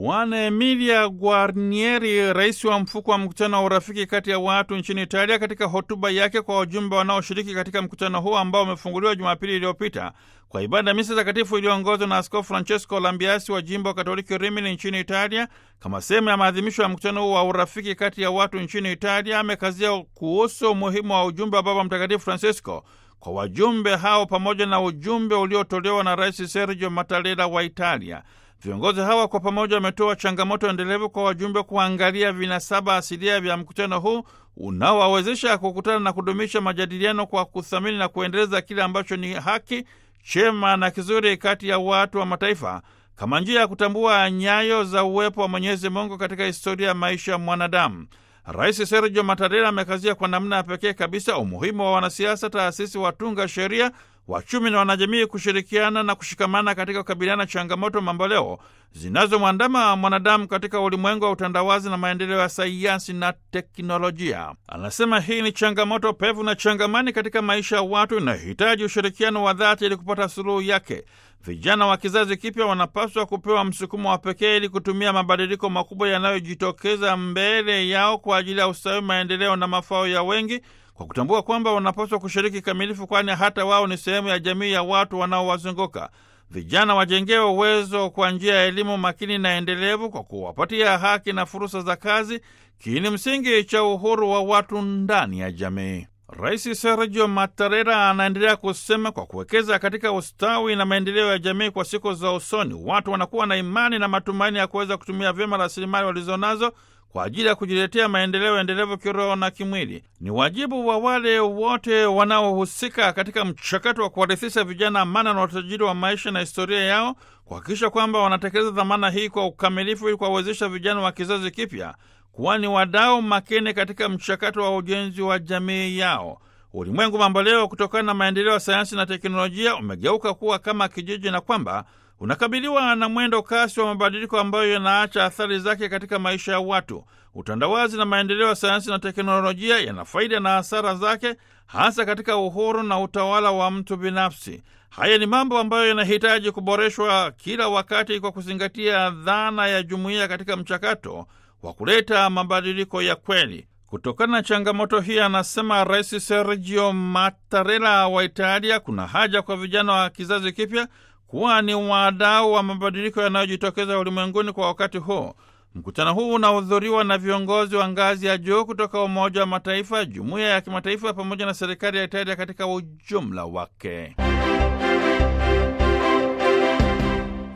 Bwana Emilia Guarnieri, rais wa mfuko wa mkutano wa urafiki kati ya watu nchini Italia, katika hotuba yake kwa wajumbe wanaoshiriki katika mkutano huo ambao umefunguliwa Jumapili iliyopita kwa ibada ya misa takatifu iliyoongozwa na Askofu Francesco Lambiasi wa jimbo Katoliki Rimini nchini Italia, kama sehemu ya maadhimisho ya mkutano huu wa urafiki kati ya watu nchini Italia, amekazia kuhusu umuhimu wa ujumbe wa Baba Mtakatifu Francisco kwa wajumbe hao pamoja na ujumbe uliotolewa na Rais Sergio Mattarella wa Italia. Viongozi hawa kwa pamoja wametoa changamoto endelevu kwa wajumbe kuangalia vinasaba asilia vya mkutano huu unaowawezesha kukutana na kudumisha majadiliano kwa kuthamini na kuendeleza kile ambacho ni haki, chema na kizuri kati ya watu wa mataifa kama njia ya kutambua nyayo za uwepo wa Mwenyezi Mungu katika historia ya maisha ya mwanadamu. Rais Sergio Mattarella amekazia kwa namna ya pekee kabisa umuhimu wa wanasiasa, taasisi, watunga sheria, wachumi na wanajamii kushirikiana na kushikamana katika kukabiliana changamoto mamboleo zinazomwandama mwanadamu katika ulimwengu wa utandawazi na maendeleo ya sayansi na teknolojia. Anasema hii ni changamoto pevu na changamani katika maisha ya watu, inahitaji ushirikiano wa dhati ili kupata suluhu yake. Vijana wa kizazi kipya wanapaswa kupewa msukumo wa pekee ili kutumia mabadiliko makubwa yanayojitokeza mbele yao kwa ajili ya ustawi, maendeleo na mafao ya wengi, kwa kutambua kwamba wanapaswa kushiriki kamilifu, kwani hata wao ni sehemu ya jamii ya watu wanaowazunguka. Vijana wajengewe uwezo kwa njia ya elimu makini na endelevu, kwa kuwapatia haki na fursa za kazi, kiini msingi cha uhuru wa watu ndani ya jamii. Rais Sergio Mattarella anaendelea kusema, kwa kuwekeza katika ustawi na maendeleo ya jamii kwa siku za usoni, watu wanakuwa na imani na matumaini ya kuweza kutumia vyema rasilimali walizonazo kwa ajili ya kujiletea maendeleo endelevu kiroho na kimwili. Ni wajibu wa wale wote wanaohusika katika mchakato wa kuwarithisha vijana amana na utajiri wa maisha na historia yao, kuhakikisha kwamba wanatekeleza dhamana hii kwa ukamilifu, ili kuwawezesha vijana wa kizazi kipya kuwa ni wadau makini katika mchakato wa ujenzi wa jamii yao. Ulimwengu mambo leo, kutokana na maendeleo ya sayansi na teknolojia, umegeuka kuwa kama kijiji na kwamba unakabiliwa na mwendo kasi wa mabadiliko ambayo yanaacha athari zake katika maisha ya watu. Utandawazi na maendeleo ya sayansi na teknolojia yana faida na hasara zake, hasa katika uhuru na utawala wa mtu binafsi. Haya ni mambo ambayo yanahitaji kuboreshwa kila wakati kwa kuzingatia dhana ya jumuiya katika mchakato wa kuleta mabadiliko ya kweli. Kutokana na changamoto hii, anasema Rais Sergio Mattarella wa Italia, kuna haja kwa vijana wa kizazi kipya kuwa ni wadau wa mabadiliko yanayojitokeza ulimwenguni kwa wakati huu. Mkutano huu unahudhuriwa na viongozi wa ngazi ya juu kutoka Umoja wa Mataifa, jumuiya ya kimataifa pamoja na serikali ya Italia katika ujumla wake.